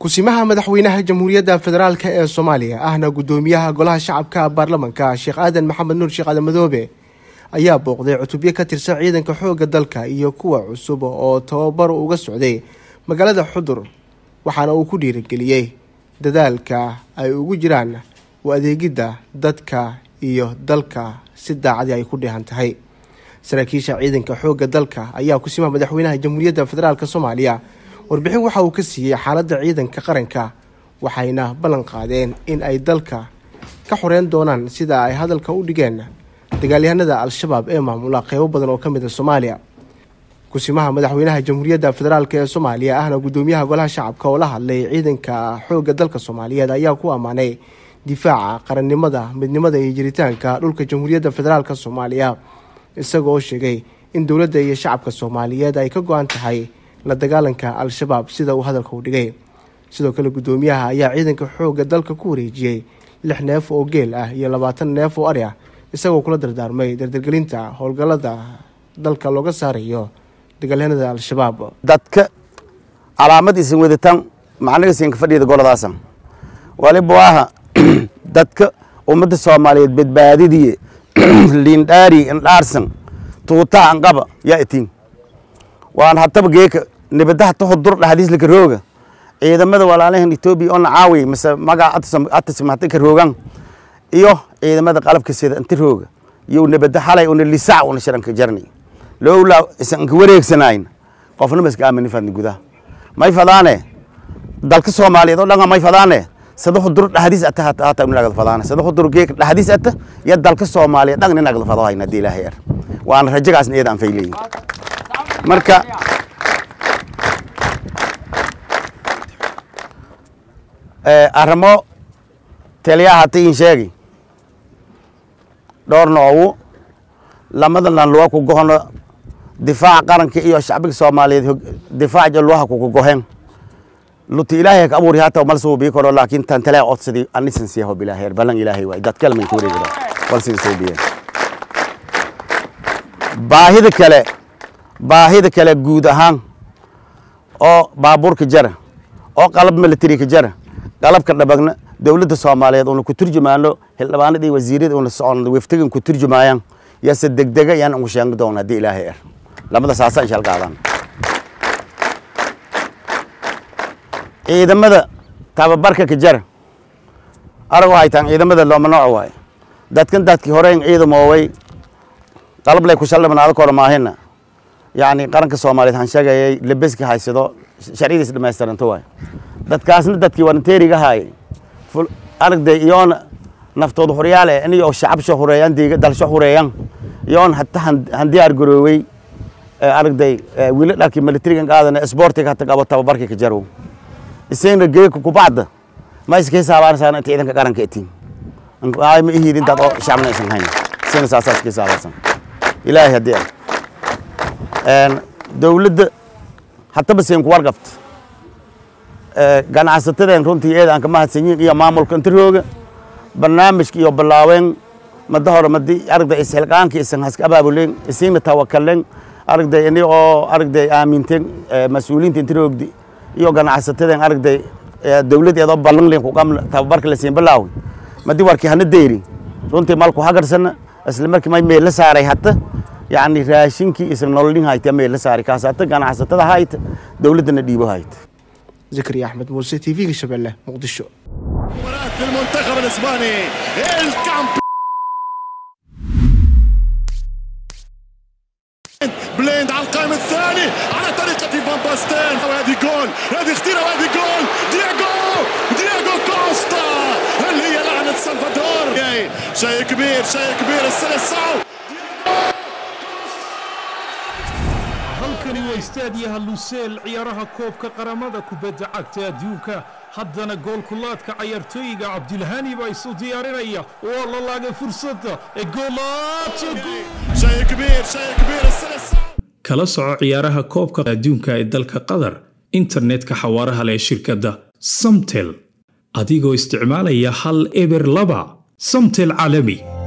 kusimaha madaxweynaha jamhuuriyadda federaalk ee soomaaliya ahna guddoomiyaha golaha shacabka baarlamanka sheekh aadan maxamed nuur sheekh aadan madoobe ayaa booqday cutubyo ka tirsan ciidanka xoogga dalka iyo kuwa cusub oo tababar uga socday magaalada xudur waxaana uu ku dhiirigeliyey dadaalka ay ugu jiraan u adeegidda dadka iyo dalka si daacadii ay ku dheehan tahay saraakiisha ciidanka xoogga dalka ayaa kusimaha madaxweynaha jamhuuriyadda federaalk soomaaliya warbixin waxa uu ka siiyey xaaladda ciidanka qaranka waxayna ballan qaadeen in ay dalka ka xoreyn doonaan sida ay hadalka u dhigeen dagaalyahanada al-shabaab ee maamula qeybo badan oo ka mid a soomaaliya kusimaha madaxweynaha jamhuuriyadda federaalk ee soomaaliya ahna guddoomiyaha golaha shacabka oo la hadlay ciidanka xoogga dalka soomaaliyeed ayaa ku ammaanay difaaca qarannimada midnimada iyo jiritaanka dhulka jamhuuriyadda federaalk soomaaliya isagoo sheegay in dowladda iyo shacabka soomaaliyeed ay ka go-an tahay la dagaalanka al-shabaab sida uu hadalka u dhigay sidoo kale guddoomiyaha ayaa ciidanka xoogga dalka ku wareejiyey lix neef oo geel ah iyo labaatan neef oo ari ah isagoo kula dardaarmay dardargelinta howlgallada dalka looga saarayo dagaalyahanada al-shabaab dadka calaamad isin wadataan macnaga siinka fadhiyada goladaasan waliba waaha dadka ummadda soomaaliyeed badbaadidii liindhaari indhaarsan tuutaha anqaba yaa itiin waan hataba geeka nibadaha tahodur dhaxdiislaka rooga ciidamada walaalahan etoobiya oo nacaawi mise magaca atasmahta ka roogan iyo ciidamada qalabka sida inta rooga iyo nibada xalay una lisac una sharanka jarnay lowlaa isanka wareegsanayn qofna maska aamini fadni gudaha may fadaane dalka soomaaliyeed oo dhanka may fadaane sadaxu dur dhaxdiis ata hata inagada fadaane sadaxu dur geeka dhaxdiis ata iyo dalka soomaaliyeed dhan inagada fado hayna hadii ilaahay er waana rajagaasna iyada aan fayleeyin marka arrimo taliyaha hata in sheegi dhowr noogu lamada lanluwa ku gohono difaaca qaranka iyo shacbiga soomaaliyeed difaaca luwaha kuku gohen luti ilaahay ka abuuri hata mal soo bii karo laakiin tan taliya odsadi anisan siyaho bilaahay balan ilaahay waay dad kale man ku wareegida walsin soo biyeen baahida kale baahida kale guud ahaan oo baabuurka jara oo qalab military ka jara qalabka dhabagna dowladda soomaaliyeed una ku turjumaano xildhibaanada iyo wasiirada una socon waftigan ku turjumaayaan yase degdega yaan ugu sheegi doona haddii ilaahay er lamada saasa insha qaadan ciidamada tababarka ka jara arago haytaan ciidamada looma nooc waaye dadkan dadkii horeyn ciidamooway qalab lay ku shaldhibanaado kora maahina yacni qaranka soomaaliyeed waxaan sheegayay lebeska haysado sharciyadiis dhamaystiranto waay dadkaasna dadkii waranteeriga haayay aragday iyoona naftooda horyaale iniyo shacabsho hureeyaan diiga dalsho hureeyaan iyoon hata handiyaar garoowey aragday wili dharkii militarigan qaadana sportiga hata qabo tababarkii ka jarow isagna geeka kubacda ma iska hisaabaanaysaa inta ciidanka qaranka itiin ma ihid intaad oo shacabna aysan hayn isagna saasaa iska hisaabaysan ilaahay haddii ah dowladda hataba siin ku warqabta ganacsatadeen runtii eed aan ka mahadsanyiin iyo maamulka inta rooga barnaamijka iyo bilaaween mada hore madi aragday isxilqaanka isan haska abaabuleen isiina tawakalen aragday ini oo aragday aaminteen mas-uuliyiinta inta roogdi iyo ganacsatadeen aragday dowladeedoo ballanleen kuqam tababarka la siin bilaawi madi warkii hana deyri runtii malku hagarsana isla markii may meel la saaray hata yacni raashinkii isan nololin hayta meel la saaray kaas hata ganacsatada hayta dowladdana dhiibo hayta زكريا أحمد موسى تي في شبله مقدشو مباراة المنتخب الاسباني الكامب بليند على القائم الثاني على طريقة فان باستين وهذه جول هذه خطيرة وهذه جول دياغو دياغو كوستا اللي هي لعنة سلفادور شيء كبير شيء كبير السلسعو halkani waa istaadiyaha luseel ciyaaraha koobka qaramada kubadda cagta adduunka haddana goolkulaadka cayaartooyiga cabdilhani baa isu diyaarinaya waa la laagay fursadda ee شيء كبير شيء كبير السلسعو kala soco ciyaaraha koobka adduunka ee dalka qatar internetka xawaaraha leh shirkadda samtel adigoo isticmaalaya hal eber laba samtel caalami